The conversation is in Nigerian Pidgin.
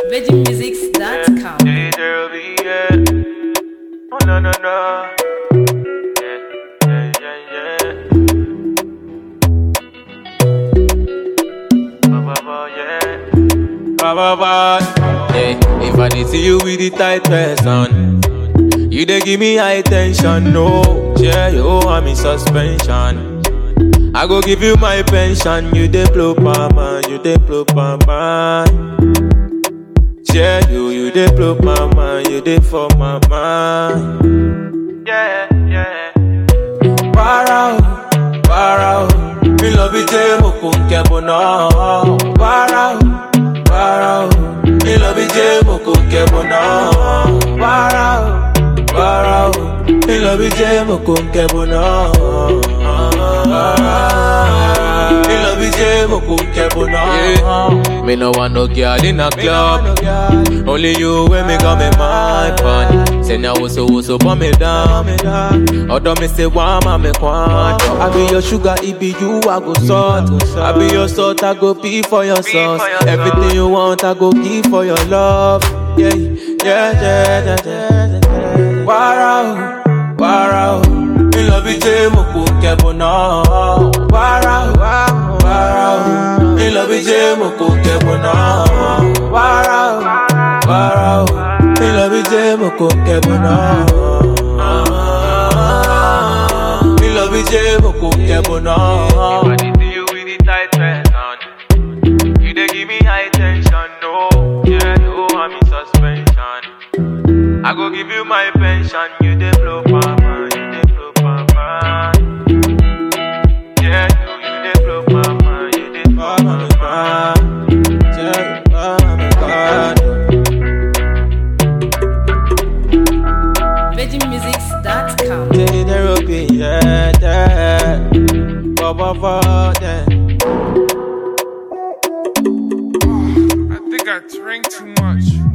VeggieMusics.com. Yeah, there'll be, yeah. Oh, no, no, no. Yeah, yeah, yeah, yeah. Ba, ba, ba, yeah. Ba, ba, ba. Yeah, if I did see you with the tight dress on, you dey give me high tension, no. Yeah, yo, I'm in suspension. I go give you my pension, you dey blow mama, you dey blow mama. Yeah, you, you dey blow my mind, you dey for my mind. Yeah, yeah. Para o, para o, mi lọ bí jẹ́ mo kò ń kẹ́bọ̀ náà. Para o, para o, mi lọ bí jẹ́ mo kò ń kẹ́bọ̀ náà. Para o, para o, mi lọ bí jẹ́ mo kò ń kẹ́bọ̀ náà. Mi lọ bí jẹ́ mo kò ń kẹ́bọ̀ náà. Me no want no girl in a club. Only you when me got me my pan. Say now what's so so put me down. Although me say one man me quan. I be your sugar, it be you I go salt. I be your salt, I go pee for your sauce. Everything you want, I go give for your love. Yeah, yeah, yeah, yeah, yeah. yeah. Wow, wow. Mi lọ bí jẹ́ mo kò kẹ́bọ̀ náà. Wàrà o, wàrà o. Mi lọ bí jẹ́ mo kò kẹ́bọ̀ náà. Wàrà o, wàrà o. Mi lọ bí jẹ́ mo kò kẹ́bọ̀ náà. Mi lọ bí jẹ́ mo kò kẹ́bọ̀ náà. If I dey see you with the tight dress on, you dey give me high tension, no. Yeah, no, I'm in suspension. I go give you my pension, you dey blow mama, you dey blow mama. Yeah, you, you dey blow mama, you dey blow mama. Yeah, mama, God. VeggieMusics.com. Take the rope, yeah, yeah. Ba, ba, ba, yeah. I think I drank too much.